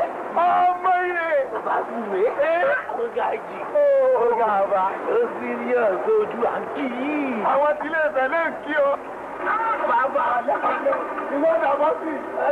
ọmọ yẹ. bàbá fún mi. ó ga jì. ó ga bá. ó serious ojú à ń kí yìí. àwọn tí ilé ìtẹ̀lé ń kí o. bàbá ìwọ dàbọ̀ sí.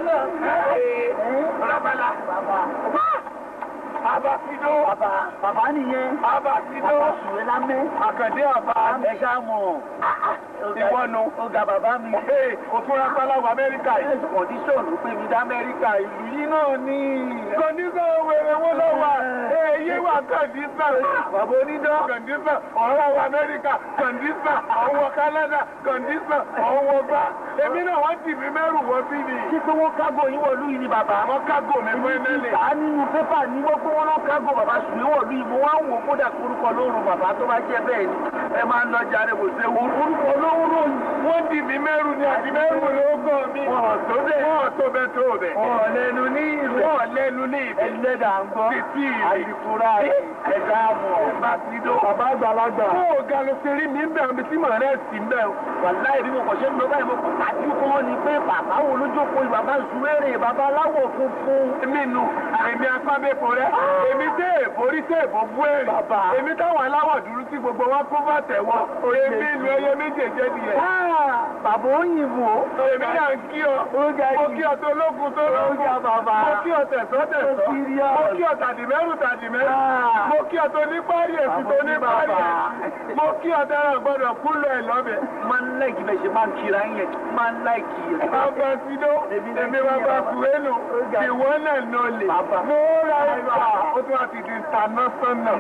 ọlọ́pàá bàbá. Abakido. bàbá bàbá nìyẹn. Abakido. bàbá sùwé lámẹ́. Àkàndé àbá. ẹ ṣá mọ̀. Ìwọ́nu. ó ga bàbá mi. Ee, kò tún ra páláwọ̀ Amẹ́ríkà yìí. kọ̀díṣọ̀n ló pè mí dá Amẹ́ríkà ìlú yìí náà ní. Kọ̀ndísàn wèrè wọn lọ wà. Ee, yé wà kọ̀ndísàn. bàbá onídán. Kọ̀ndísàn ọ̀rọ̀ wọ Amẹ́ríkà. Kọ̀ndísàn ọ̀wọ̀ Kánádà. Kọ̀ndísàn ọ̀wọ̀ gbá. Èmi náà wọ́n tì mí mẹ́rù wọ́n bí ni. ṣé pé wọ́n kágò yín wọ̀lú yìí ni bàbá. Àwọn kágò mi fún ẹnẹ́lẹ̀. ìta nínú pépà ní wọ́n pé wọ́n lọ kágò bàbá sùwé wọ̀lú yìí mo wá ń wò kódà korúkọ lóorùn bàbá tó bá jẹ́ bẹ́ẹ̀ ni ẹ máa ń lọ jàre kò séwu. orúkọ lóorùn Wọ́n tì mí mẹ́rù ni àti mẹ́rù ló gàn mí. Wọ́n tó bẹ́ẹ̀. Wọ́n tó bẹ́ẹ̀ tó bẹ́ẹ̀. ọ̀ lẹ́nu ní ìlú. Wọ́n lẹ́nu ní ìbí. ẹlẹ́dà ń gbọ́. Títí ìrìn. àdìkúrà ẹ̀dá mọ̀. Abakido. bàbá àgbàlagbà. Ó ga ló ṣe rí mi ń bẹ̀ ọ́n bí tí màá rẹ̀ sí ń bẹ̀ ọ́. wàláì bí mo kàn ṣe ń lọ báyìí mo kàn kájú kọ́ ọ́ ni pé bàbá wo ló jókòó yìí bàbá ìṣúwérè bàbá aláwọ̀ funfun. Èmi nu èmi apábẹ́pọ̀ rẹ̀. Èmi tẹ́ èborí tẹ́ èbó bú èrè. Bàbá. Èmi táwọn aláwọ̀ dúró tí gbogbo wọn kó bá tẹ̀wọ́. Èmi lu ẹyẹ méjèèjì nìyẹn. Ah, bàbá òyìnbó. Èmi náà ń kí ọ. Ó ga Mo yìí. kí ọ tó lógun tó Ó lógun. ga bàbá. Mo kí ọ tẹ̀sọ́ tẹ̀sọ́. Ó serious. Mo kí ọ tàdìmẹ́rù tàdìmẹ́rù. Ah. Mo kí ọ tó ní párí èsì tó ní Bàbá párí ní èsì. bàbá. Mo kí ọ dára gbọ́dọ̀ kúlọ̀ ẹ̀ lọ́bẹ̀. máa ń láìkì bẹ́ẹ̀ ṣe máa ń kira yẹn máa ń láìkì yẹn. Bàbá Sido, Èmi náà èmi kí bàbá yẹn bàbá. Kùrẹ́lù, Ó ga. ìwọ náà nà lè. Bàbá. Mo ra ìgbà, ó tún wá ti di international.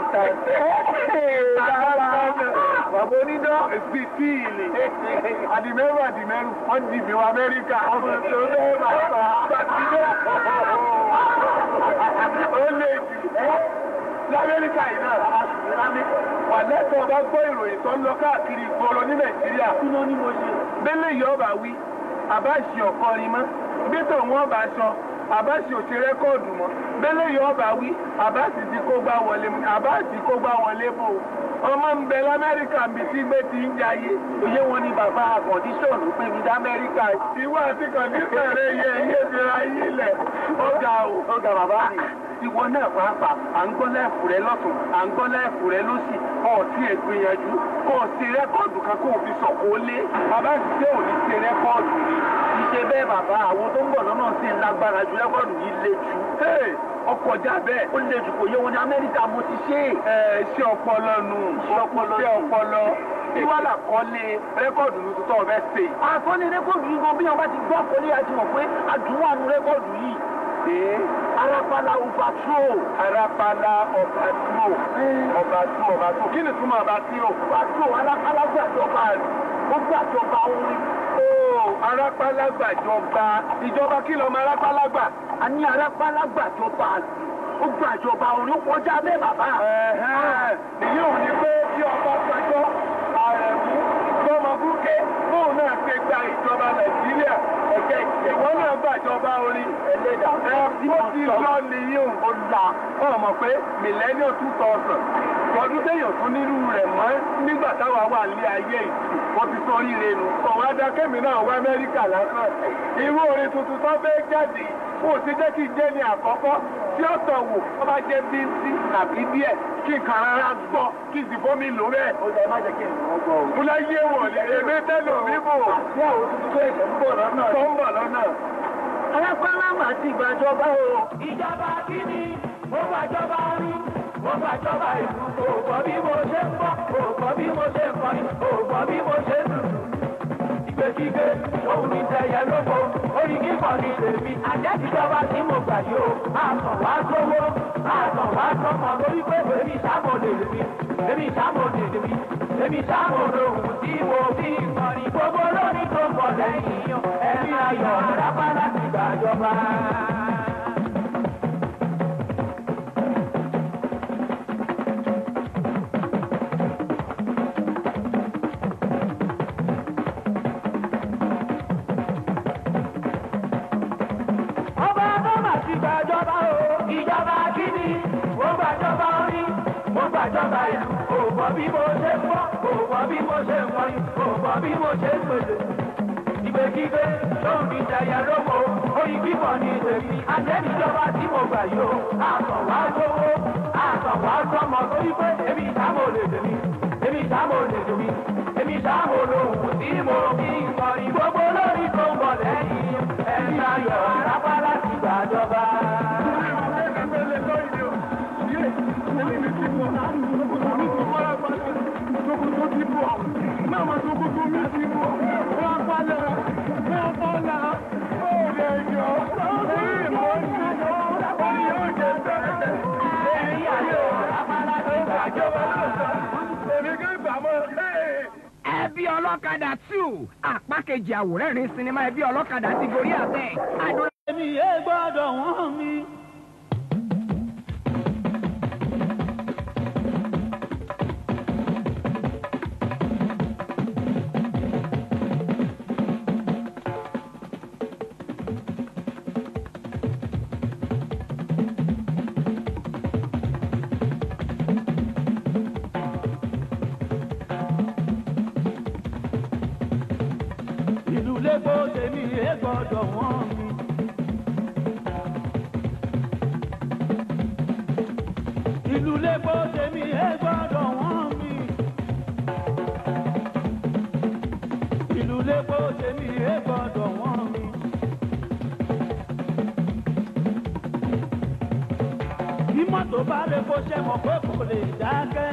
bàbá onídán. Èsì tí ìlì. Àdìmẹ́rù àdìmẹ́rù, wọ́n di ìbí wa Amẹ́ríkà. Ọmọ tó bẹ́ẹ̀ bàbá. Sido. Ó lè jù. L'Amẹ́ríkà yìí náà. Wà lẹ́tọ̀ bá gbọ́ ìròyìn tó ń lọ káàkiri ìgboro ní Nàìjíríà. kí ló ní mo ṣe. Bẹ́lẹ̀ yìí ọba wí, àbá ṣe ọ̀kọrin mọ́. Gbẹ́tọ̀ wọn bá sọ, àbá ṣe òṣè rẹ́kọ̀dù mọ́. Bẹ́lẹ̀ yìí ọba wí, àbá sì ti kó gbá wọlé mu, àbá sì kó gbá wọlé bò. Ọmọ ń bẹ l'Amẹ́ríkà mi tí gbé ti ń jayé. òye wọn ni bàbá àkọ́ndíṣọ̀n ló pè mí dá Amẹ́ríkà. Ìwọ àti kọ̀ǹdíṣàn rẹ̀ yẹ ẹyẹ fi ra yí lẹ̀. Ó ga o. ó ga bàbá mi. ìwọ náà pàápàá à ń gbọ́ láìfù rẹ lọ́tún à ń gbọ́ láìfù rẹ lọ́sì ọ̀ọ́tí ẹ̀ gbìyànjú kó o ṣe rẹ́kọ̀dù kan kó o fi sọ̀kò lé. Bàbá ti ṣe òní ṣe rẹ́kọ̀dù ni. ìṣe bẹ́ẹ̀ bàbá àwọn tó ń bọ̀ lọ́nà sí ń lágbára ju rẹ́kọ̀dù yìí le jù. Ee, ọkọ̀ já bẹ́ẹ̀. ó le jù kò yẹ wọn ní Amẹ́ríkà mo ti ṣe é. Ẹ ṣe ọpọlọ nù. Iṣẹ́ ọpọlọ Ṣe nù. ọpọlọ. Ìwádà kọ́lé rẹ́kọ̀dù ní tuntun ọ̀fẹ́ ṣe. àkọlé rẹ́kọ̀dù yìí gan bí wọn bá ti gbọ́ àkọlé àti mọ̀ pé àdúrà nu rẹ́kọ̀dù yìí. Ee, arápálá overthrow. arápálá ọba dúró. Ọba dúró ọba dúró. Kí ni túmọ̀ ọba dúró? overthrow arápálá gbàjọba rẹ̀ ó gbàjọba orin. Ó arápálá gbàjọba. Ìjọba kí lọ́mọ arápálá gbà? a ní arápálá gbàjọba rẹ̀ ó gbàjọba orin ó kọjá bẹ́ẹ̀ bàbá. Ẹ̀hẹ́n. Èyí ò ní pé bí ọba pẹjọ́ àrẹ̀mú gbọ́mọgúnké fóun náà ṣe gba ìjọba Nàìjíríà ẹ̀jẹ̀ ìwọ náà gbàjọba orin. ẹlẹ́dàá Ẹ ó ti lọ nìyí o. ó la Ó mọ̀ pé millennium two thousand ọdún téèyàn tún nírú rẹ̀ mọ́ nígbà táwa wà ní ayé yìí wọ́n ti sọ oríire nù. Ọ̀wá dákẹ́mi náà wá Amẹ́ríkà lásán. Irú orin tuntun tó fẹ́ jáde kó o ti jẹ́ kí n jẹ́ ní àkọ́kọ́ tí ó tọ̀ wò ó bá jẹ́ bíntí tàbí díẹ̀ kí n kàn rárá gbọ́ kí n sì fómi lò bẹ́ẹ̀. ó lẹ má jẹ́ kí n lọ́ gbọ́ o. Mo lọ yé wọ̀ ní èmi tẹ́lẹ̀ mi bò àti àwọn tuntun tó ẹ̀jẹ̀ ń bọ̀ lọ́nà. tó ń bọ̀ lọ́nà. arápálá mà ti gbàjọba o. ìjọba kíni mo gbàjọba orin mo gbàjọba ìlú kò gbọ́ bí mo ṣe ń bọ̀ kò gbọ́ bí mo ṣe ń kọrin kò gbọ́ bí mo ṣe ń lùlù. ìgbèkígbé òun ní tẹ̀yẹ lóko orin kíkọ ní tèmi àjẹsíjọba tí mo gbà yìí o àtàn wá sówó àtàn wá sọmọ lórí pé èmi ìsàmòdè mi èmi ìsàmòdè mi èmi ìsàmòdè òun tí mo fi ń kọrin gbogbo lórí tó ń bọ̀ lẹ́yìn yan ẹ̀mí ayọ̀ rábà láti gbàjọba. ọba bọ́mà ti gbàjọba o. ìjọba kíni mo gbàjọba orí mo gbàjọba ìlú kò gbọ́ bí mo ṣe ń bọ́ kò gbọ́ bí mo ṣe ń kọrin kò gbọ́ bí mo ṣe ń pèsè. ìgbèkígbé lóun fi jẹyẹ lóko ó orí kíkọ ní tèmi àtẹnìjọba tí mo gbà yìí o àtọ̀ wá lówó àtọ̀ wá sọmọ torí pé èmi ìdámò lè tèmi èmi ìdámò lè tèmi èmi ìdámò lòun tí mo fi ń kọrin gbogbo lórí tó ń bọ̀ lẹ́yìn ẹ̀mí ayọ̀ rápá láti gbàjọba. ẹ̀mí ayọ̀ rápá láti gbàjọba. ẹbí ọlọ́kadà two apá kejì àwòrán sinimá ẹbí ọlọ́kadà ti gorí àtẹ. àdúrà èmi yé gbọ́dọ̀ wọ́n mi. ìlú lẹ́kọ̀ọ́ tèmi yé gbọ́dọ̀ wọ́n mi. ìlú lẹ́kọ̀ọ́ tèmi ẹ gbọ́dọ̀ wọ́n mi. ìlú lẹ́kọ̀ọ́ tèmi ẹ gbọ́dọ̀ wọ́n mi. bí mọ́tò bá lè kó ṣe mọ̀ pé kò lè dákẹ́.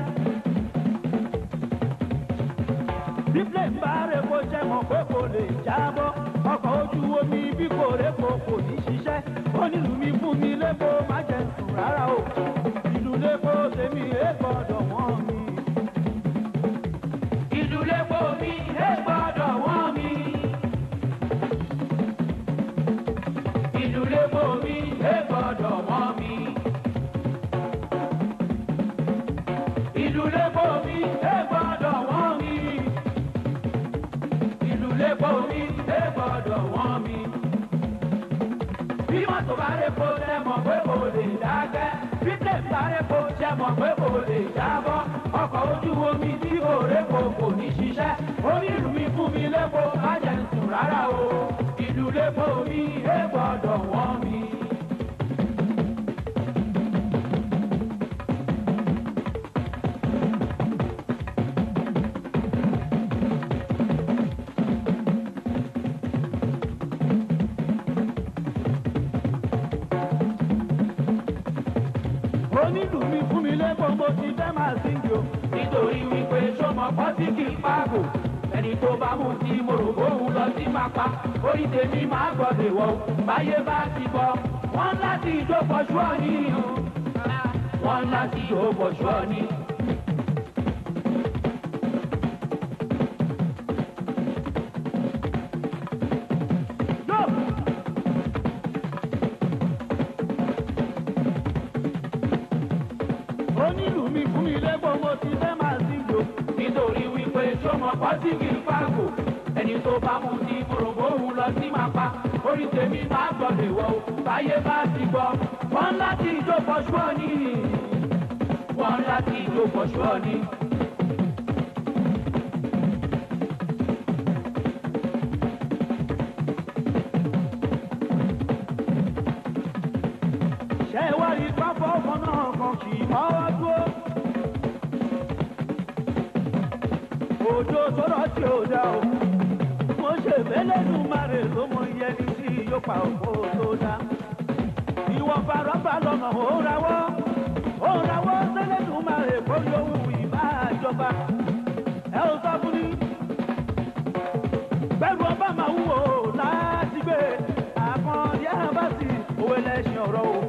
bí plane bá lè kó ṣe mọ̀ pé kò lè jábọ́. ọkọ̀ ojú omi bí kò rè kò kò ní ṣiṣẹ́. ó nílùú mi fún mi lẹ́kọ̀ọ́ má jẹ́ sùn rárá o ìlú lẹ́kọ̀ọ́ tèmi ẹ gbọ́dọ̀ wọ́n mi. ìlú lẹ́kọ̀ọ́ mi ẹ gbọ́dọ̀ wọ́n mi. ìlú lẹ́kọ̀ọ́ mi ẹ gbọ́dọ̀ wọ́n mi. ìlú lẹ́kọ̀ọ́ mi ẹ gbọ́dọ̀ wọ́n mi. ìlú lẹ́kọ̀ọ́ mi ẹ gbọ́dọ̀ wọ́n mi. bí mọ́tò bá rẹ̀ kó tẹ́ mọ̀ pé kò lè dákẹ́ bílẹ̀ sáré kó jẹ́ mọ̀ pé kò lè jábọ́ ọkọ̀ ojú omi tí kò répo kò ní ṣiṣẹ́ onírú mi fún mi lépo má jẹ́ ń sùn rárá o ìlú lépo mi é gbọ́dọ̀ wọ́n mi. onílù mi fún mi lẹ́kọ̀ọ́ mo ti fẹ́ máa síngì o. nítorí wípé sọmọ pọ́sí kì í pàgò ẹni tó bá mú tí mo rò bóun lọ sí máa pa orí tèmi máa gbọ́dọ̀ wọ̀ o báyé bá ti bọ̀ wọ́n láti ìjó pọ̀ṣù ọ̀ní o wọ́n láti ìjó pọ̀ṣù ọ̀ní. onílù mi fún mi lẹ́gbọ̀n mo ti fẹ́ máa sí lò. nítorí wípé sọmọ pọ́síkì fáàgò ẹni tó bá mú ti mòrògbó òun lọ sí máa pa orí tèmi máa gbọ́dọ̀ wọ̀ o báyé bá ti gbọ́ wọ́n láti ìjó pọ̀ṣù ọ̀ní wọ́n láti ìjó pọ̀ṣù ọ̀ní. ṣé wá rí pápá ọmọ náà kan kì í mọ́wọ́ dúró. òjò sọ̀rọ̀ tí ò dá o. mo ṣe mẹ́lẹ́nu márè ló mọ iye ní tí yóò pa òkú tó dá. ìwọ̀n farọ́bà lọ́nà ó rawọ́. ó rawọ́ sẹ́lẹ̀nu márè kó lóhùn ìbá àjọba. ẹ ò sọ fún mi. bẹ́ẹ̀ni ọba máa wúwo láti gbé àkàndí àbáṣì òwe lẹ́sìn ọ̀rọ̀ o.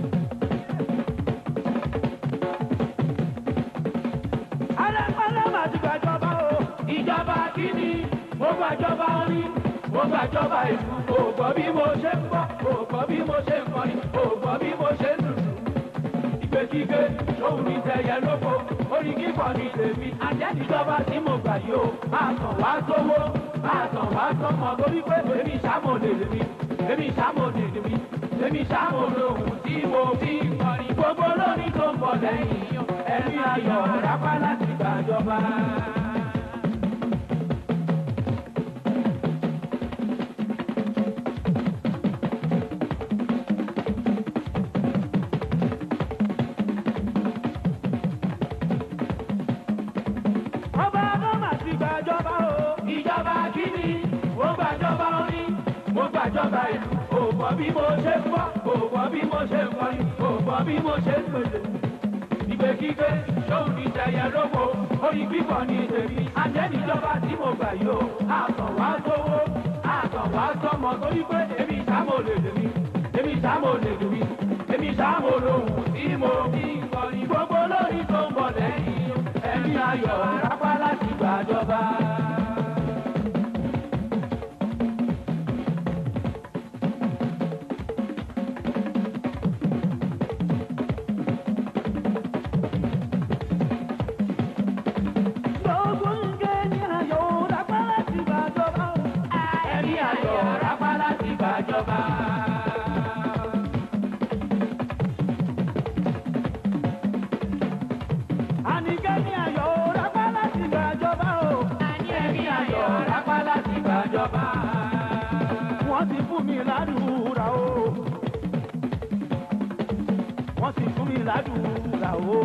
alẹ́kọ̀ọ́lẹ́ máa ti gbàjọba o. ìjọba kìíní mo gbàjọba rí mo gbàjọba ìlú kò gbọ́ bí mo ṣe ń bọ̀ kò gbọ́ bí mo ṣe ń kọrin kò gbọ́ bí mo ṣe ń lùlù. ìgbèkígbé ṣòun ní tẹ̀yẹ lóko orí kíkọ ní tèmi àjẹ́nìjọba tí mo gbà yìí o àtàn wá sówó àtàn wá sọmọ torí pé èmi ṣàmòlè lèmi èmi ṣàmòlè lèmi èmi ṣàmòlè ohun tí mo fi ń kọrin gbogbo lórí tó ń bọ̀ lẹ́yìn ẹ̀mí ayọ̀ rápá láti gbàjọba. bí mo ṣe ń bọ́ kò gbọ́ bí mo ṣe ń kọrin kò gbọ́ bí mo ṣe ń pèsè. ìgbé kíké ṣóun ní tẹ̀yẹ lóko orin kíkọ ní tèmi àjẹnìjọba tí mo gbà yìí o àtọ̀ wá sówó àtọ̀ wá sọmọ torí pé èmi ìsámò lè lè mi èmi ìsámò lè lè mi èmi ìsámò lòun tí mo fi ń kọrin gbogbo lórí tó ń bọ̀ lẹ́yìn ẹ̀mí ayọ̀ rápá láti gbàjọba. Gbogbo nǹkan ní ayọ̀ rápá láti gbàjọba. ẹ̀mí ayọ̀ rápá láti gbàjọba. Àníkẹ́ ní ayọ̀ rápá láti gbàjọba o. ẹ̀mí ayọ̀ rápá láti gbàjọba. Wọ́n ti fún mi ládùúrà o. Wọ́n ti fún mi ládùúrà o.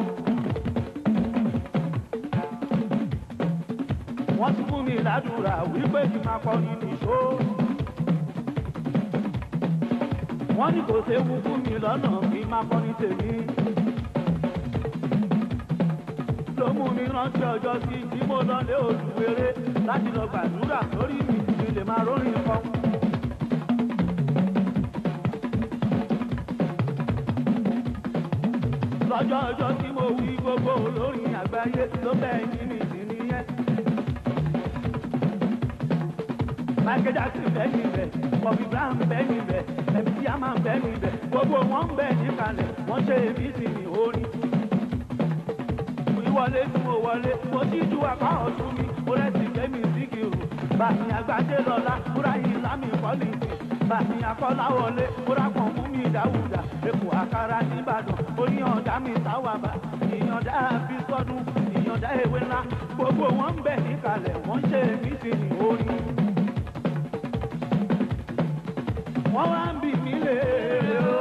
Wọ́n ti fún mi ládùúrà wípé kí n máa kọ́ nínú ìṣó. Wọ́n ní kò séwu fún mi lọ́nà kí n máa kọ́ ní tèmi. ló mú mi rántí ọjọ́ sí tí mo lọ lé olùwéré láti lọ gbàdúrà lórí mi kí n lè máa rórin kan. lọ́jọ́ ọjọ́ tí mo wí gbogbo olórin àgbáyé ló bẹ́ẹ̀ ní mi sí nìyẹn. Michael Jackson bẹ́ẹ̀ níbẹ̀, Bobby Brown bẹ́ẹ̀ níbẹ̀, MC Hammer bẹ́ẹ̀ níbẹ̀, gbogbo wọn bẹ́ẹ̀ níkàlẹ̀, wọ́n ṣe èmi sì ní orin wọlé tí mo wọlé mo ti ju apá ọ̀tún mi mo rẹ́sì gbẹ́mí síkìrù bàmí àgbàdé lọ́la múra yìí lámì pọ́lìsì bàmí akọ́láwọlé múra kan mú mi dáwùdà èkó àkàrà nìbàdàn oníyànjá mi sáwàbà ìyànjá fi sọdún ìyànjá ewé ńlá gbogbo wọn ń bẹ̀ níkàlẹ̀ wọ́n ń ṣe mí sí ní orin. wọ́n wá ń bì mí léèrè o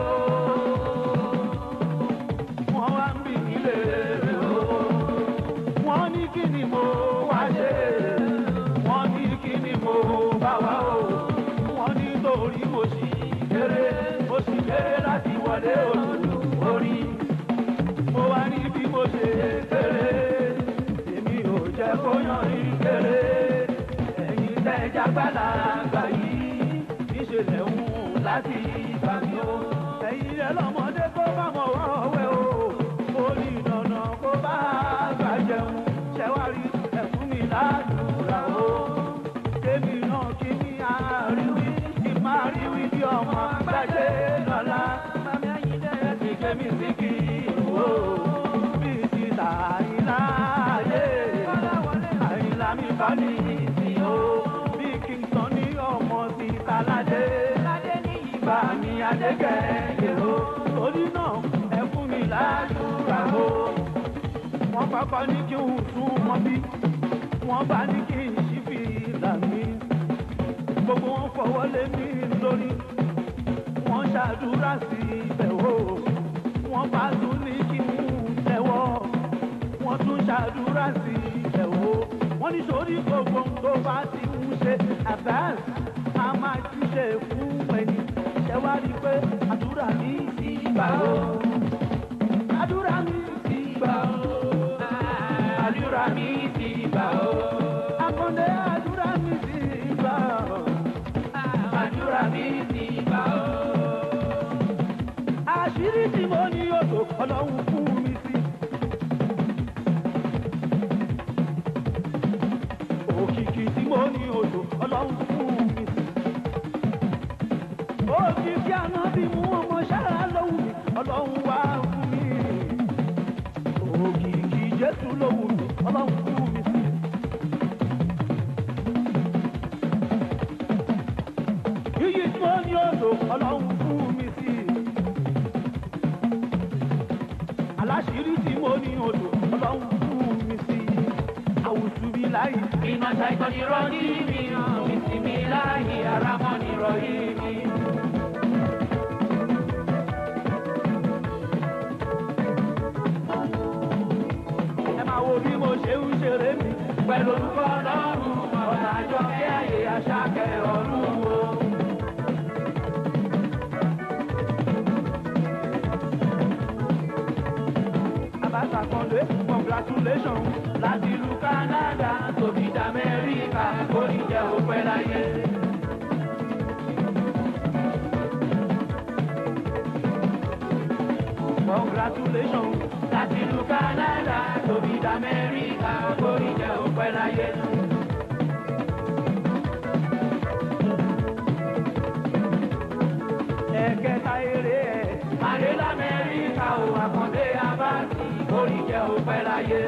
wọ́n wá ń bì mí léèrè o wọ́n ní kí ni mo wá ṣe wọ́n ní kí ni mo bá wá o wọ́n ní torí mo sì kéré mo sì kéré láti wọlé olùlù orí mo wá ní bí mo ṣe kéré èmi ò jẹ́ kó yàn ní kéré ẹ̀yin tẹ́jà gbàlagbà yìí níṣẹ̀lẹ̀ ń láti bá mi o ẹ̀yin rẹ̀ lọ́mọdé kó bá mọ̀ wọ́wẹ́ o ó ní dandan kó bá gbà jẹun ṣẹ́wárí ẹ̀fún mi ládùúrà o kémi náà kí ní àríwí kí máa ríwí bí ọmọ gbàgbé lọ́la mami ayíǹde ti kémi sí kí o bí ti tàyínlá ayé àyìnlá mi bá ní ìsìn o bí kingston ní ọmọ ti tàládé ìbá mi adégẹ̀yẹ o torí náà ẹ fún mi ládùúrà o wọ́n kọ́kọ́ ní kí n tún mọ́ bí wọ́n bá ní kí n ṣí fi là mí gbogbo wọn fọwọ́ lé mi lórí wọ́n ṣàdúrà sí ibẹ̀ o wọ́n bá tún ní kí n tẹ̀wọ́ wọ́n tún ṣàdúrà sí ibẹ̀ o wọ́n ní sórí gbogbo tó bá ti ń ṣe àbáàs a máa ti ṣe fún ẹni ṣẹ wá rí i pé àdúrà mi ti gbà o àdúrà mi ti gbà o àdúrà mi ti gbà ó. àkàndé àdúrà mi ti gbà o àdúrà mi ti gbà ó. àṣírí tí mo ní odò ọlọ́run fún mi sí. òkìkí tí mo ní odò ọlọ́run fún mi sí. òkìkí àná bí mú ọmọ ṣáà lówù mí ọlọ́run wá fún mi. òkìkí jésù lówù mí ọlọ́run fún mi sí. iyì tí mo ní odò ọlọ́run fún mi sí. aláṣírí tí mo ní odò ọlọ́run fún mi sí. àwùjọ mi láì iná ṣàìsàn ni rọ́jí mi ìsinmi láàyè ara mọ́ ni rọ́jí mi. ẹ máa wo bí mo ṣe ń ṣeré mi. pẹ̀lú orúkọ ọlọ́run ọ̀nà àjọ kí àyè àṣàkẹ́ ọ̀run o. ṣàkọlé congratulations láti ìlú Canada tóbi dá Amẹ́ríkà orí jẹ́ òpẹ́ láyé. congratulations láti ìlú Canada tóbi dá Amẹ́ríkà orí jẹ́ òpẹ́ láyé. ẹ̀kẹta eré ẹ̀ Màdé l'Amẹ́ríkà ò àkàndé abáàtì orí jẹ́ òpẹ́ láyé.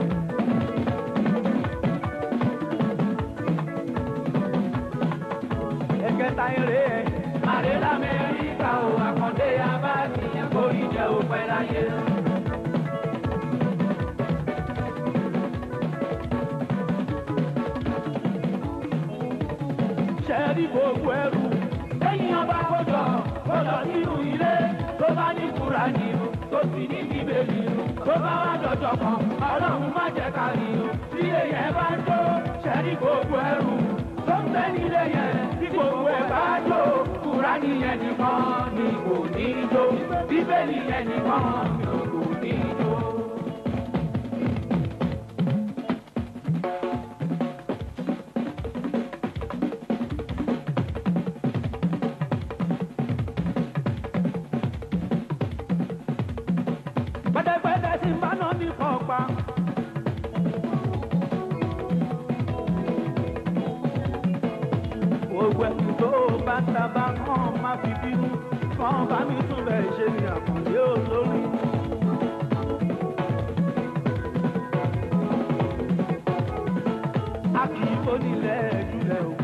ẹ̀kẹta eré ẹ̀ Màdé l'Amẹ́ríkà ò àkàndé abáàtì orí jẹ́ òpẹ́ láyé. ṣẹ́ẹ́rì gbogbo ẹrù lẹ́yìn ọba kọjọ kọjọ nínú ilé tó bá ní Kùránì o tó sì ní bíbélì o tó bá wá dọjọ́ kan ọlọ́run má jẹ́ ká rí o tí èyàn bá ń jó ṣẹ́rí gbogbo ẹrù tó ń bẹ nílé yẹn tí gbogbo ẹ̀ bá jó Kùránì yẹn nìkan ni kò ní jó bíbélì yẹn nìkan ni kò ní jó. pẹ́tẹ́pẹ́tẹ́ tí ń bá náà ní kọ̀ọ̀pá. gbogbo ẹni tó bá sábà kàn má fi bínú kàn bá mi tún bẹ̀ ṣe ní àkàndé olórí. a kì í bónílẹ̀ jùlẹ̀ o.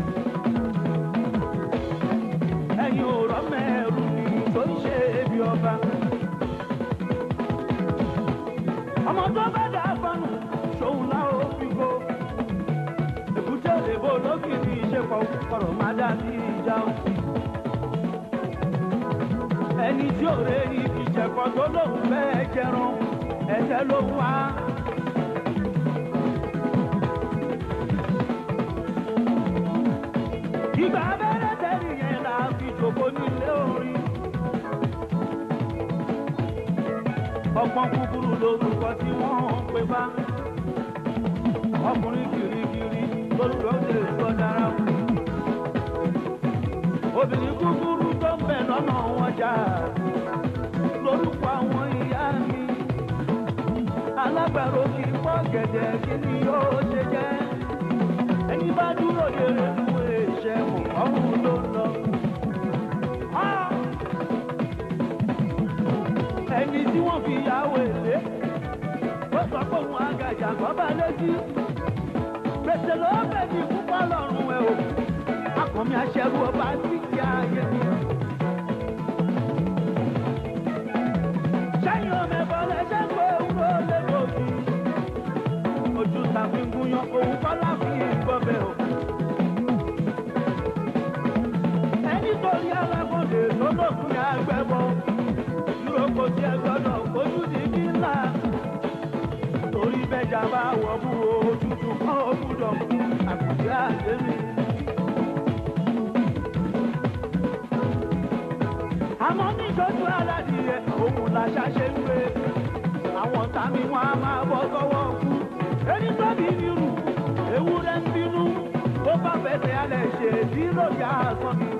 ẹ̀yin ò rọ́ mẹ́rù ni tó ń ṣe ebi ọba. ọmọ tó bá dà fọnù ṣòun la ó fi kó èkúté òdèbò lókìkí ìṣepọ̀ kọ̀rọ̀ má dà sí ìjà o. ẹni tí ò rè ní ìjẹ̀kọ́ tó lóun fẹ́ jẹran ẹ̀jẹ̀ ló wá. ìgbà abẹ́rẹ́ tẹ̀lé yẹn la fi jòkó nílé orin. ọgbọ́n kúkúrú lórúkọ tí wọ́n ń pè bá ọkùnrin kirikiri lórúkọ lè sọ dára obìnrin kúkúrú tó ń bẹ lọ́nà wọn jà lórúkọ àwọn ìyá mi alágbàro kì í pọ́ gẹ̀dẹ̀ kí ni yóò ṣe jẹ́ ẹni bá dúró yẹrẹ fún èṣẹ mọ̀ ọ́hún ló ń lọ. Ah! ẹni tí wọ́n fi yàwó èlé ó sọ pé òun àgàjà gbọ́bà létí gbèsè ló bẹ̀bí púpọ̀ lọ́rùn ẹ̀ o akọ̀mí aṣẹ́rú ọba tí kì í ayé mi. sẹ́yìn ọmọ ẹ̀bọ lẹ́sẹ̀ ń gbé ewúro lẹ́gbọ̀ọ́gì ojú tàbí gúnyán òun kọ́ láfi gbọ́bẹ̀ o. ẹni torí alágbọ̀dé tó lókun yà gbẹ́bọ̀ ìrókò tí ẹ gbọ́dọ̀ ojú di bí ńlá. torí bẹ́jà bá wọ̀ mú òtútù kan ó gbúdọ̀ mú àkùdé àdémi. àmọ́ ní ìtọ́jú aládìyẹ òun làṣà ṣe ń gbé. àwọn tàmí wọn a máa bọ́ sọ́wọ́ kú. ẹni tó bí nírù ewúrẹ́ ń bínú ó bá fẹsẹ̀ alẹ̀ ṣe èdè lóya àsán mi.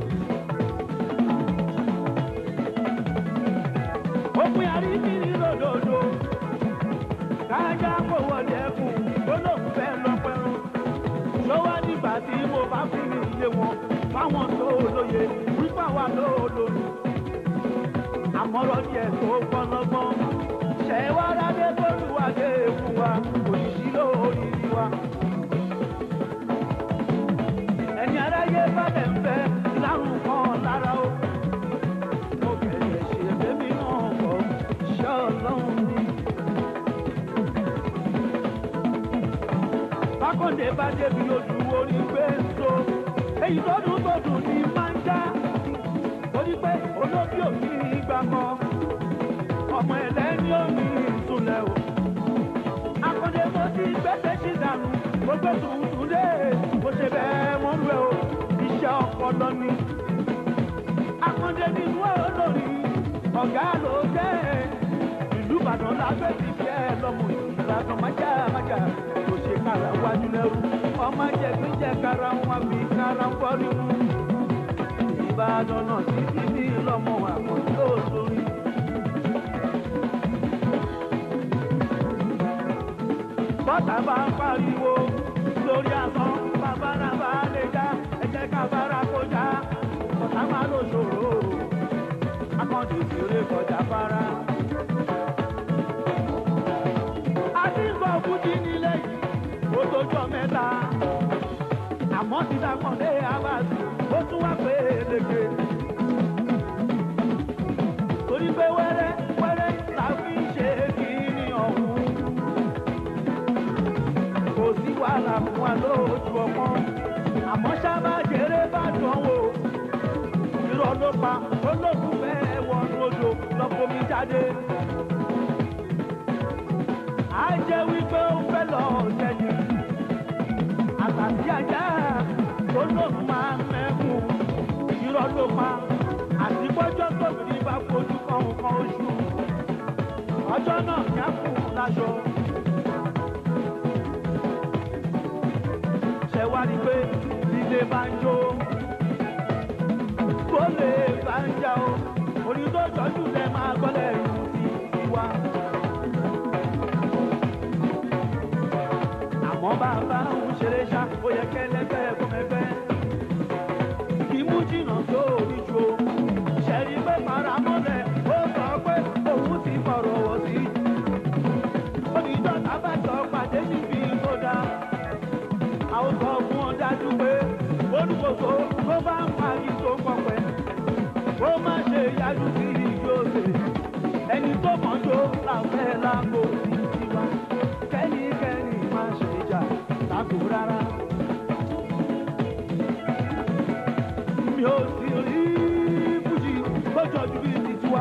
òpin àríkìrí lòdòdó kájá kò wọlé ẹkùn tó lóun fẹ́ lọ pẹ́rù lọ́wọ́ nígbà tí mo bá fi ní iye wọn fáwọn tó lóye wípé àwa ló lòlù àmọ́rọ̀ díẹ̀ tó gbọ́nlọ́gbọ́n ṣẹ̀wá ládé tó lùwàdé fún wa òṣìṣì lórí wa ẹni aráyé bá lẹ̀ ń fẹ́ lárùn kan lára ó mo bẹ̀rẹ̀ ṣe bébí náà kọ́ iṣẹ́ ọlọ́run ni. Bákọ̀dé bá débi ojú orí pé ń so. Èyí tó dùn tó dùn ní máa ń já. Torí pé olóbí ò ní ìgbà kan. Ọmọ ẹlẹ́ni ò ní ìtúlẹ̀ o. Akọ̀dé mo ti gbẹ́sẹ̀ sí dànù. Mo gbé tuntun dé. Mo ṣe bẹ́ẹ̀ mọ́ rú ẹ o. Iṣẹ́ ọpọlọ ni. Akọ̀dé nínú olórí. Ọ̀gá ló jẹ́. Ìlú Ìbàdàn la gbé àtọ̀ májà májà kò ṣe kára wájú lẹ́rú ọmọ jẹ̀gbẹ́jẹ̀ kára wọn fi kára fọ́ nínú. ìbàdàn náà sí títí lọ́mọ àkànjú òṣòrí. bọ́tà bá ń pariwo lórí asán bàbá náà bá lè já ẹ̀jẹ̀ ká bára kó já bọ́tà máa lò ṣòro akọ́jú ìṣeré kọjá bára. àdìgbò fújì nílé yìí ó tójọ́ mẹ́ta àmọ́ ti dàpọ̀lé abáàsì ó tún wá pé léke. torí pé wẹ́rẹ́ wẹ́rẹ́ la fi ń ṣe kìíní ọ̀hún. kò sí wàhálà fún wa lójú ọmọ àmọ́ sábà jèrè bá dán wò. irọ́ ló pa olóògùn bẹ́ẹ̀ wọnú odò lọ́kọ́mi jáde. á jẹ́ wípé ó fẹ́ lọ sẹ́yìn. àtàtì ajá tó lóun máa ń mẹ́kùn. irọ́ ló pa àti gbọ́jọ́ tóbi bá fojú kan nǹkan oṣù. ọjọ́ náà ní àpò láṣọ. ṣe wá ní pé ilé bá ń jó tó lè bá ń jà o orí tó jọjú lẹ máa gbọ́lẹ̀ ìlú ti wá. àmọ́ bàbá ń ṣeré ṣá ó yẹ kẹ́lẹ́gbẹ́ kọ́mẹ́gbẹ́ kí mú jìnnà tó orí ju o ṣẹ̀rí pé paramọ́lẹ̀ ó sọ pé òun ti fọ̀rọ̀ wọ̀ sí. onídọ́ tábàjọ pàdé níbi tó dáa a ó sọ fún ọ dájú pé olùkóso tó bá ń parí tó ń pọpẹ ó má ṣe yájú sí ìjọsẹ ẹni tó mọ̀jọ́ làfẹ́ lágbo sí tiwa kẹ́nikẹ́ni má ṣe jà lágbo rárá. mi ò sì rí fújì tó jọjú bí ti tiwa.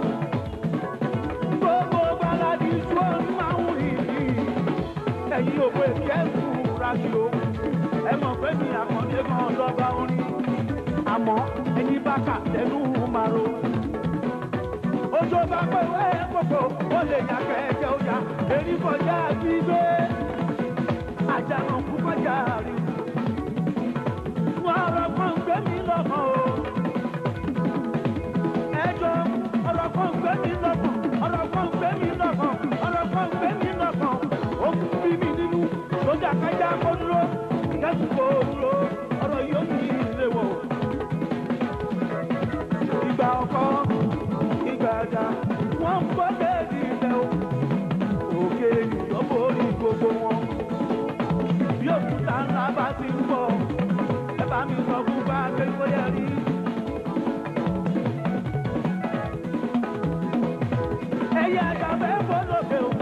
gbogbo baladi tí ó ń máa ń rìn yìí ẹ̀yin ò pé kí ẹ kú ráṣí o ẹ mọ̀ pé mi àkàndé kan lọ́ba orin àmọ́ ẹni bá kà tẹnu màrò. ojú bá pé wẹ́ kókó ó lè yà kẹ́kẹ́ ó yà èrí kọjá gbígbé àjànà kú kọjá rí. wọ́n ọ̀rọ̀ kan gbé mi lọ́kàn o. ẹjọ́ ọ̀rọ̀ kan gbé mi lọ́kàn ọ̀rọ̀ kan gbé mi lọ́kàn ọ̀rọ̀ kan gbé mi lọ́kàn ó ń bí mi nínú sójà kájà kó dúró kẹ́sì kó dúró ọ̀rọ̀ yóò ní ilé wọ̀. ìgbà ọkọ ìgbà àjà wọ́n ń gbọ́ déèdì ilẹ̀ o òkè ènìyàn borí gbogbo wọn. bí òkúta ńlá bá ti ń bọ̀ ẹ bá mi sọ fún bá a pé kó yẹ rí. ẹyẹ àjàfẹ́ fọlọ́kẹ́ o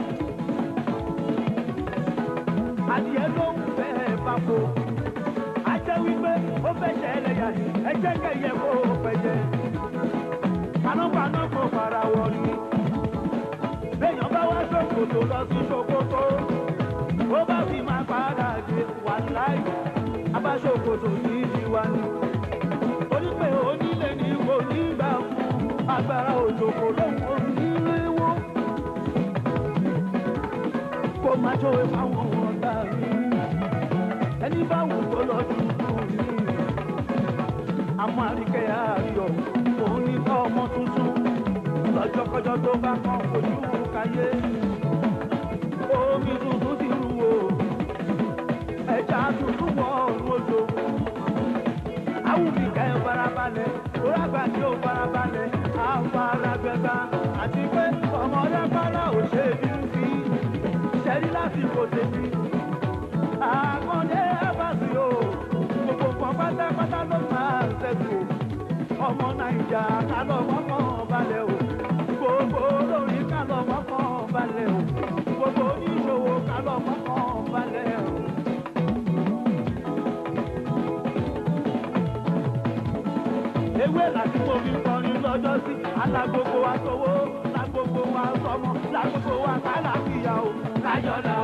adìẹ ló ń fẹ́ bako ajẹ́ wípé ó fẹ́ ṣe ẹlẹ́yà ni ẹjẹ́ kẹyẹ kó o fẹ́ jẹ panápaná kò fara wọ ni béèyàn bá wá ṣòkòtò lọ sí ṣòkòtò ó bá fi máa padà dé wà láì abáṣòkòtò ní ìwà ni torí pé onílé ni kò ní gbà fún agbára òjòkó lóhùn onílé wó kó má ṣòwe fáwọn ọ̀tá mi ẹni bá wù kó lọ dúdú mi àmọ́ àríkẹ́ àríyọ̀ òun ní kọ́ ọmọ tuntun lọ́jọ́kọ́jọ́ tó bá kàn ojú káyé omi tuntun ti rú o ẹja tuntun wọ ọ̀run odò awùmí kẹ́ ẹ farabalẹ̀ orágbà tí ó farabalẹ̀ afaragbẹ́ta àti pé ọmọdé fara ò ṣe bínú sí ṣẹ́rí lásìkò tèmi àkàndé abasi o gbogbo kan pátápátá ló máa ń ṣẹ́kù ọmọ nàìjà kálọ̀ mọ́kàn balẹ̀ o gbogbo olórí kálọ̀ mọ́kàn balẹ̀ o gbogbo oníṣòwò kálọ̀ mọ́kàn balẹ̀ o. ewé láti mo fi kọrin lọ́jọ́ sí alágbogbo wa sówó lágbogbo wa sọmọ lágbogbo wa kálàkìyà o láyọ̀ lọ.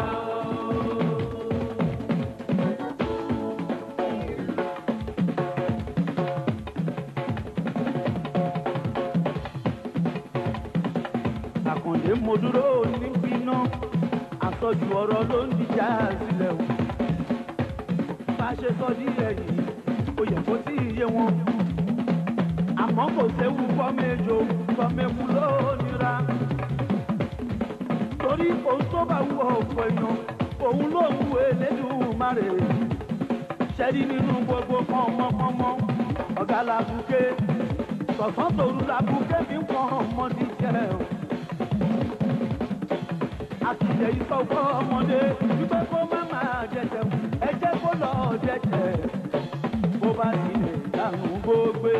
àkàndé mo dúró níbi náà àsọjù ọ̀rọ̀ ló ń dìjà sílẹ̀ o bá a ṣe sọ díẹ̀ yìí ó yẹ kó tí ì yé wọn àmọ́ kò séwu fọ́mẹ́jọ fọ́mẹ́kù ló nira torí òun tó bá wù ọ̀pọ̀ èèyàn òun ló ń wù Elédùmarè ṣẹ́rí nínú gbogbo pọ́nmọ́pọ́nmọ́ ọ̀gá làbùké sọ̀sán tòru làbùké fi ń pọ́n ọmọdé jẹ́ o àtìlẹ̀ ìsọ̀gbọ́ ọmọdé wípé kó má máa jẹjẹ ẹ jẹ́ kó lọ jẹjẹ bó bá ti lè dànù gbogbo.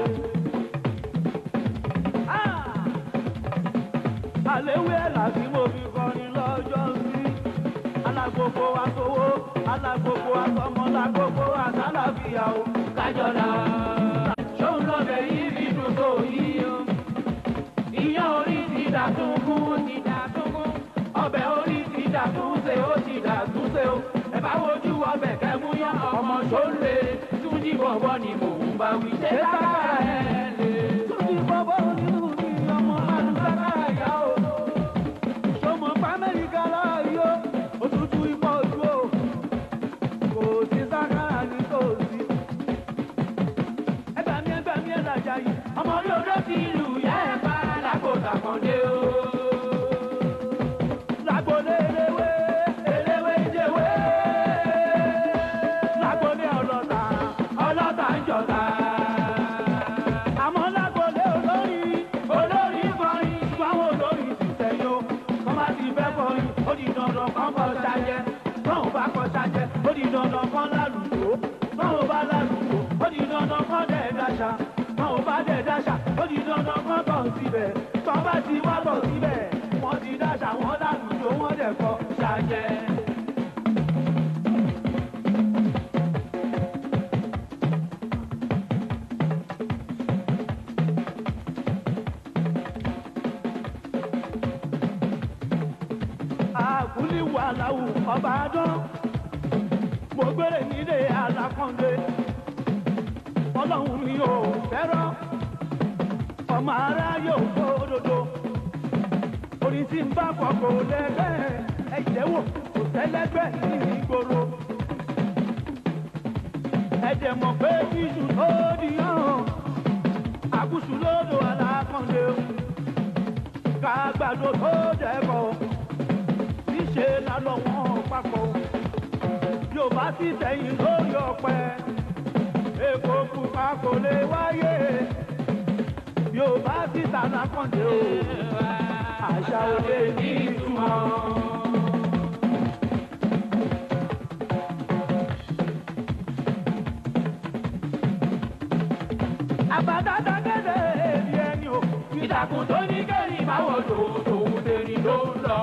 àléwé làbí mo fi kọrin lọ́jọ́ sí alágbogbo àtọwó alágbogbo àtọmọ lágbogbo àtàlàfíà o kájọlá ṣóun lọ́bẹ̀ yìí fi dùn tó yìí o ìyàn orí ti dàtúngún ti dàtúngún ọbẹ̀ orí ti dàtúnṣe ó ti dàtúnṣe o ẹ bá wojú ọbẹ̀ kẹmú yán ọmọ ṣóńlé túnjí bọ̀bọ̀ ni mò ń bá wí ṣé sákàrà ẹ̀ lè. túnjí bọ́bọ́ nínú ní ọmọ alùsákàrà yá o sọmọ pàmẹ́ríkà láàyò òtútù ipò ojú o kò sí sákàrà nítòsí. ẹgbàmí ẹgbàmí ẹ̀ làjà yìí ọmọ orí odó ti lù yá ẹ̀ bá lákòóta kan dé o. lágbólé eléwé eléwé jẹ́wé lágbólé ọlọ́ta ọlọ́ta ń jọta. àmọ́ lágbólé olórí olórí kọrin fáwọn olórí ti sẹ́yìn o kọ́ bá ti fẹ́ kọrin ó di dandan kọ́ kọ́ ṣájẹ́ tọ́hún bá kọ́ ṣájẹ́ ó di dandan kọ́ lálùjó tọ́hún bá lálùjó ó di dandan kọ́ dẹ̀ dáṣà tọ́hún bá dẹ̀ dáṣà ó di dandan kọ́ tọ̀ síbẹ̀ tọ́ bá ti wá tọ̀ síbẹ̀ wọ́n ti dáṣà wọ́n lálùjó wọ́n dẹ̀ kọ́ ṣájẹ́. àkúlí wà láwù ọba dán mo gbére nílé alákọ̀ọ́dé ọlọ́run mi ò fẹ́ràn ọmọ ara yóò kó dodo orin tí ń bá kọ kò lẹ́gbẹ́ ẹ̀jẹ̀ wò kò tẹ́lẹ́gbẹ́ ní ìgboro ẹ̀jẹ̀ mọ̀ pé bíṣù tó di hàn àkúṣù lódò alákọ̀ọ́dé kàgbàdo tó dẹ́kọ̀ọ́ níṣe lálọ́ wọn papọ̀ yorùbá sì tẹ̀yìn lórí ọ̀pẹ èkó pupa kò lè wáyé yorùbá sì tànà kànde o àṣà òde ní ìtumọ̀. àbádáda kéde èdè ẹni o ìtàkùn tó ní kẹ́rin máwọ̀ tòun tòun tèmi ló ń lọ.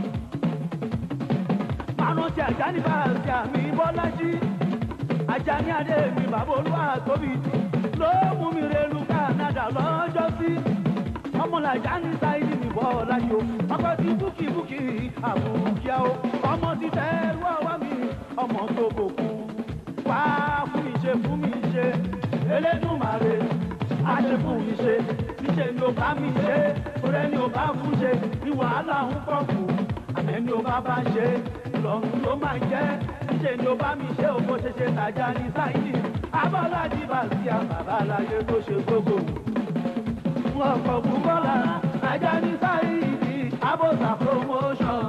márùn ti àjà ní bàtà mi bọ́lájí ajá ní adé mi bàbá olúwa tóbi ló mú mi relu Canada lọ́jọ́ sí ọmọlàjà ní sáyidì mi bọ́lájí o ọkọ ti búkì búkì àbúkíá o ọmọ ti tẹ́rù ọwọ́ mi ọmọ tó bòkú wá fún mi ṣe fún mi ṣe Elédùmarè á ṣe fún mi ṣe níṣẹ́ ni ó bá mi ṣe orí ni ó bá fún ṣe ní wàhálà ń pọ̀ kù àmẹ́ ni ó bá bá ṣe lọ́run ló máa jẹ́ níṣẹ́ ni ó bá mi ṣe òkò ṣeṣe tàjà ní sáyidì abọ́lájí bàtí àbàbà láyé tó ṣe gbogbo wọn kọ̀ bùkọ́lá tàjà ní sáyidì abọ́sà promotion.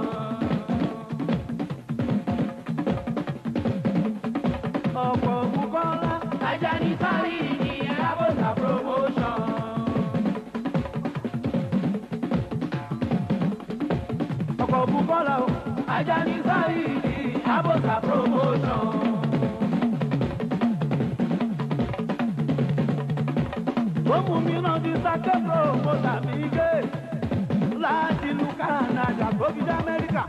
ọ̀pọ̀ bùkọ́lá ajá ní sáré ní arábòsà promotion. ọ̀pọ̀ bùkọ́lá o. ajá ní sáré ní arábòsà promotion. ó mú mi náà di sákẹ́kọ̀ọ́ mo tàbí gé láti ìlú Canada tó fi dé Amẹ́ríkà.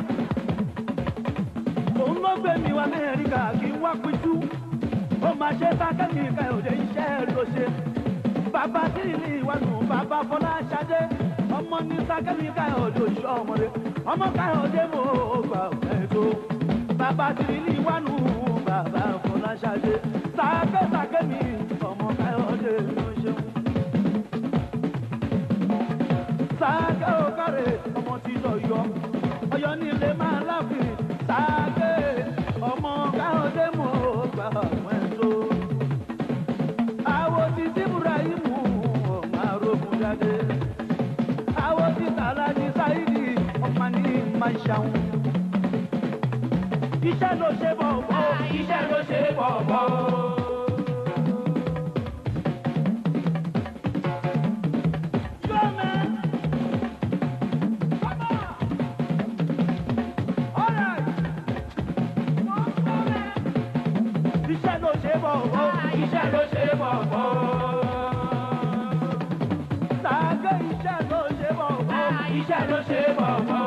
òun ló gbé mi wá Amẹ́ríkà kí n wá pitú. ó máa ṣe sákẹ́kì káyọ̀dé iṣẹ́ ló ṣe. bàbá tí ìlú ìwádùn bàbá Fọláṣadé ọmọ ní sákẹ́kì káyọ̀dé oṣù ọmọdé ọmọ káyọ̀dé mo gbà ẹ̀dọ́. bàbá tí ìlú ìwádùn bàbá Fọláṣadé sákẹ́ sákẹ́ mi ọmọ káyọ̀dé ló ṣeun sáàkẹ́ òkàrẹ̀ ọmọ tí lọ yọ ọyọ nílé máa láfin máa ṣàwọn. iṣẹ́ ló ṣe bọ̀ bọ̀. iṣẹ́ ló ṣe bọ̀bọ̀. Gómẹ̀. iṣẹ́ ló ṣe bọ̀ bọ̀. iṣẹ́ ló ṣe bọ̀bọ̀. Sàgé iṣẹ́ ló ṣe bọ̀ bọ̀. iṣẹ́ ló ṣe bọ̀bọ̀.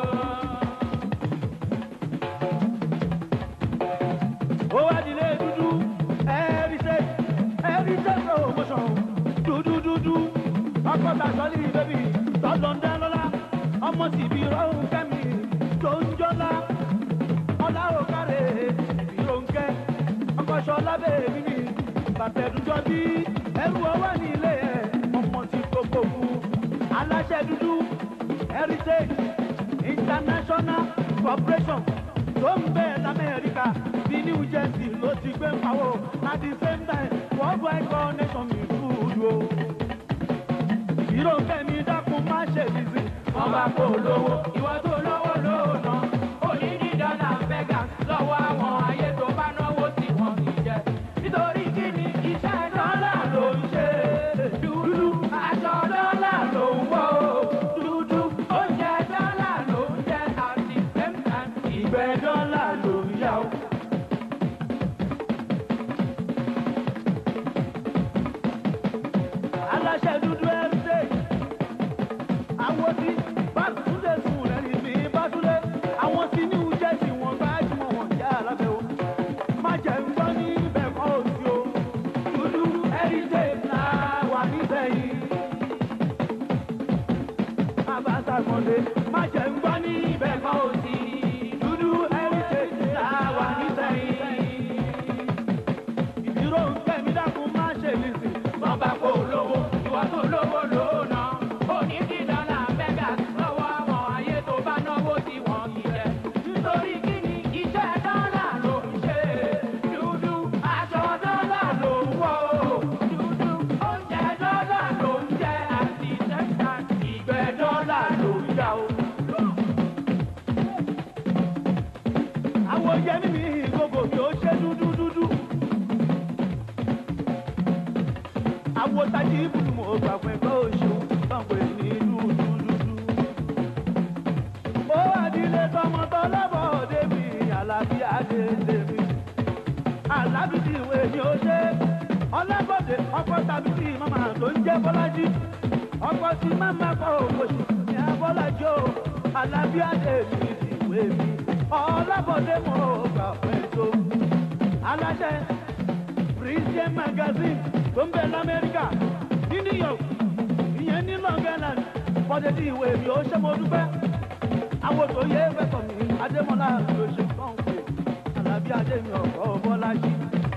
ó wá dilé dúdú ẹ̀rí ṣe ẹ̀rí ṣe promotion dúdú dúdú ọkọ̀ tà sọ́lì bébì tọ́lọ̀ ń dá lọ́la ọmọ sì bí rọ́hùn kẹ́mi tó ń jọ́lá ọlá ò kárẹ̀ ìbí ronke ọkọ̀ ṣọlá bèbí ni bàtẹ̀dújọ́ bí ẹrù ọwọ́ ní ilé ẹ̀ ọmọ ti gbogbo kú aláṣẹ dúdú heritage international corporation tó ń bẹ lamẹ́ríkà bí new jersey ló ti gbé ń pawó at the same time worldwide connection mi kúrú o. ìró kẹ́mi dákun má ṣe bìsì. wọ́n bá kó lówó ìwọ tó lówó lóòna òní ní dọ́là vegas lọ́wọ́ àwọn ayé tó bá náwó tí wọ́n ti jẹ nítorí kí ni iṣẹ́ dọ́là ló ń ṣe dúdú aṣọ dọ́là ló ń wọ̀ dúdú oúnjẹ dọ́là ló ń jẹ àti same time ìgbẹ́ dọ́là ló ń yá o. aláṣẹ dúdú heritage àwọn tí bàtúndé sùn lẹ́yìn mi bàtúndé àwọn tí new jersey wọn gbájúmọ̀ wọn jẹ́ alábẹ́ o má jẹ́ ń gbọ́ ní ibẹ̀ kọ́ òsì o dúdú heritage náà wà nísẹ̀yìn abáṣàkàndé má jẹ́ ń gbọ́ ní ibẹ̀ kọ́ òsì dúdú heritage náà wà nísẹ̀yìn ìdúró ń kẹ́mi dákun má ṣe nìsín. wọ́n bá kó lówó ìwọ tó lówó lóòna òní ní dọ́là vegas lọ́wọ́ àwọn ayé tó bá náwó tí wọ́n ti jẹ nítorí kí ni iṣẹ́ dọ́là ló ń ṣe dúdú aṣọ dọ́là ló ń wọ̀ dúdú oúnjẹ dọ́là ló ń jẹ àti tẹ́tà ìgbẹ́ dọ́là ló ń yá o. àwọn yẹmí mi gbogbo mi ò ṣe dúdú dúdú. àwọn tají ibùdó mo gbà pé kó o ṣeun báńkì ní dúdú dúdú. ó àdílé tọmọ tọlọ́bọ̀ òde mi àlàbí adé tèmi. àlàbí ti ìwé ni ó ṣe. ọlọ́gbọ̀dé ọkọ̀ tàbí tí màmá tó ń jẹ́ bọ́lájí. ọkọ̀ tí màmá kọ̀ òkòṣì ní abọ́lájí o. àlàbí adé mi ti ìwé mi. ọlọ́bọ̀dé mo gbà pé tó. aláṣẹ christian magazine tó ń bẹ lamẹ́ríkà ní new york ìyẹn ní long island bọ́dé tí ìwé mi ó ṣe mo dúpẹ́. àwọn tó yẹ fẹ́tọ̀ mi adémọlá ló ṣe kàn pé alábí adé mi ọ̀kọ́ bọ́lájí.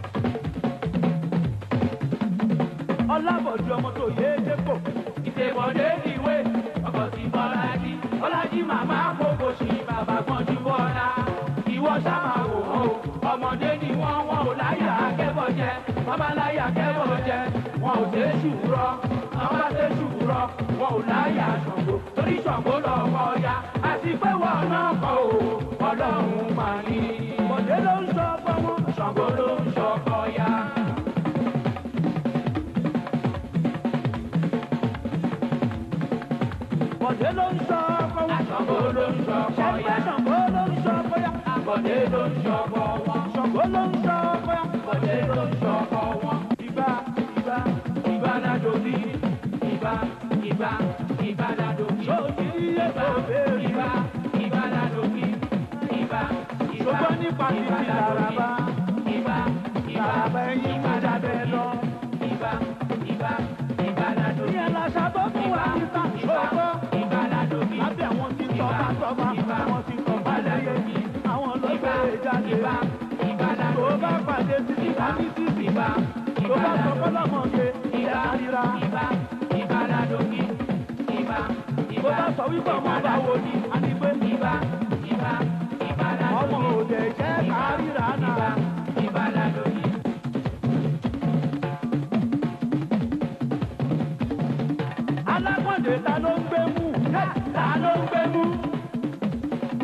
ọlábọ̀dé ọmọ tó yẹ dépò. ìṣèwọ̀dé ìwé ọkọ̀ sí bọ́lájí bọ́lájí màmá kókó sí bàbá gbọ́njú bọ́lá ìwọ sábà wò ó ọmọdé ni wọ́n wọn ò láyà akẹ́bọ̀ jẹ wọ́n bá láyà akẹ́bọ̀ jẹ wọn ò dé ṣùúrọ̀ wọ́n bá dé ṣùúrọ̀ wọn ò láyà ṣàngó torí ṣàngó lọ́kọ̀ ya àti pé wọn náà kọ̀ ò ọlọ́run mà ní. bọ̀dé ló ń sọ ọkọ wọn. ṣàngó ló ń ṣọkọ̀ ya. bọ̀dé ló ń sọ ọkọ wọn. ṣàngó ló ń ṣọkọ̀ ṣẹ́gbẹ́ ya. ṣàngó ló ń sọ ọkọ ya. Bọ̀dé ló ń ṣọkọ̀ wọn. ṣàngó ló ń sọ ọkọ ya. Bọ̀dé ló ń ṣọkọ̀ wọn. ìgbà ìgbà Ìgbà ládò bí. Ìgbà ìgbà ìgbà ládò bí. ṣòkì iye Ìgbà tó béèrè. ìgbà ìgbà ládò bí. Ìgbà ìgbà ṣùgbọ́n nípa ti ìgbà ti ládò bí. làràbà. Ìgbà ìgbà làràbà ẹyin ìgbà mú ládò jábẹ́ bí. lọ. Ìgbà ìgbà ìgbà ládò bí. ìyẹn làṣà tó fún wa Ìgbà níta ìgbà ṣòkò. ìgbà ládò bí. lábẹ́ àwọn tí tọ́ba tọ́ba àwọn tí tọ́ba lẹ́yẹ àwọn ló gbé jáde. Ìgbà ìgbà ládò tó bí. bá pàdé títí ká ní títí. Ìgbà tó bá sọ fọlọ́mọge ìgbà ìyá ríra. ìgbà ìgbà ládò bí. Ìgbà tó ìgbà bá sọ wípé ọmọ bá wo ni a ní pé ìbá ìbá ìbá ládò ọmọ ní. òde jẹ́ ká ríra ìbá náà. ìbá ládò ní. alágbọ̀ndé ta ló ń gbé mú ta ló ń gbé mú.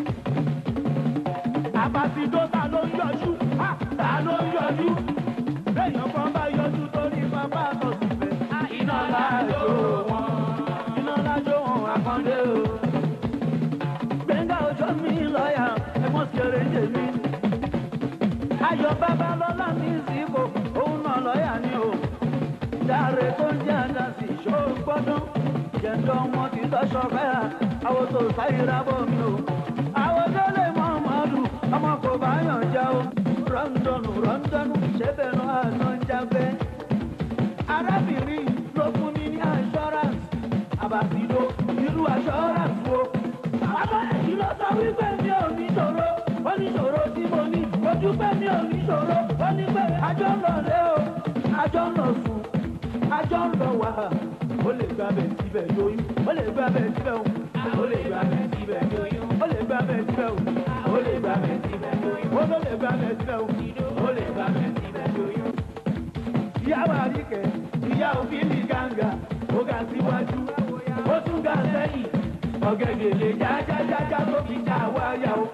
àbàtìdó ta ló ń yọjú ha, ta ló ń yọjú lẹ́yìn kan bá yọjú torí bàbá àtọ̀sí fẹ́ iná lájò wọn iná lájò wọn àkàndé o. gbẹ̀ngà ọjọ́ mi lọ́ọ̀yà ẹ̀gbọ́n sì eré ń jèmi. ayọ̀ babalọ́lá ní ìsìnkú òun náà lọ́ọ̀yà ni o. dáre tó ń jẹ́ àdásí ṣó gbọ́dún jẹ̀ńdọ́ wọn ti tọ́ṣọ fẹ́ra àwọn tó sáyìírá bọ̀ mi o. àwọn tó lè mọ ọmọdù ọmọ kò bá yàn já o. rọ́ńdọ̀nù rọ́ńdọ̀nù ṣẹ́bẹ̀ náà àná ń jágbẹ́. arábìnrin ló fún mi ní assurance àbàtìló irú assurance wo. àmọ́ èyí ló sọ wípé mi ò ní ṣòro ó ní ṣòro tí mo ní ojú pé mi ò ní ṣòro ó ní pé àjọ ń lọ lé o àjọ ń lọ sùn àjọ ń lọ wà ó lè gba bẹ̀ síbẹ̀ lóyún ó lè gba bẹ̀ síbẹ̀ o ó lè gba bẹ̀ síbẹ̀ lóyún ó lè gba bẹ̀ síbẹ̀ o ó lè gba bẹ̀ síbẹ̀ lóyún ó ló lè gba bẹ̀ síbẹ̀ o ó lè gba bẹ̀ síbẹ̀ lóyún. ìyá wa rí kẹ ìyá òfin ní gàǹgà ó ga síwájú ó tún ga sẹ́yìn ọ̀gẹ̀dẹ̀ lè jájájájá tó fi já wáyà o.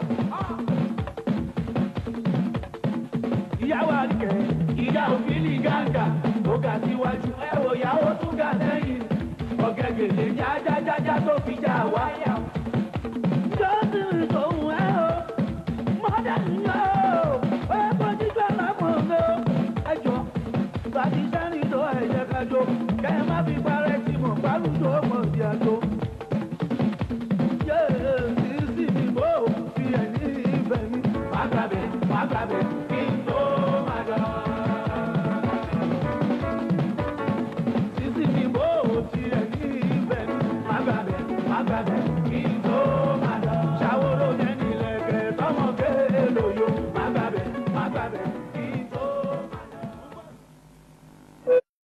ìyá wa rí kẹ ìyá òfin ní gàǹgà ó ga síwájú ẹ wò yá ó tún ga sẹ́yìn ọ̀gẹ̀dẹ̀ lè jájájájá tó fi já wáyà o. jọ́sìn tòun ẹ o mọ́dà ń yọ o ó yẹ kó jíjọ́ lápò ń o ẹ jọ bàtí sẹ́ni tó ẹ̀jẹ̀ kájọ kẹ́ ẹ má fi parẹ́ tí mo pálùjọ mọ̀ sí àjọ. yéé sísì mi bò ó fi ẹ̀ní ìfẹ́ mi. wàá gbàbẹ̀ wàá gbàbẹ̀ kí n tó má lọ. sísì mi bò ó fi ẹ̀ní ìfẹ́ mi. wàá gbàbẹ̀ wàá gbàbẹ̀ kí n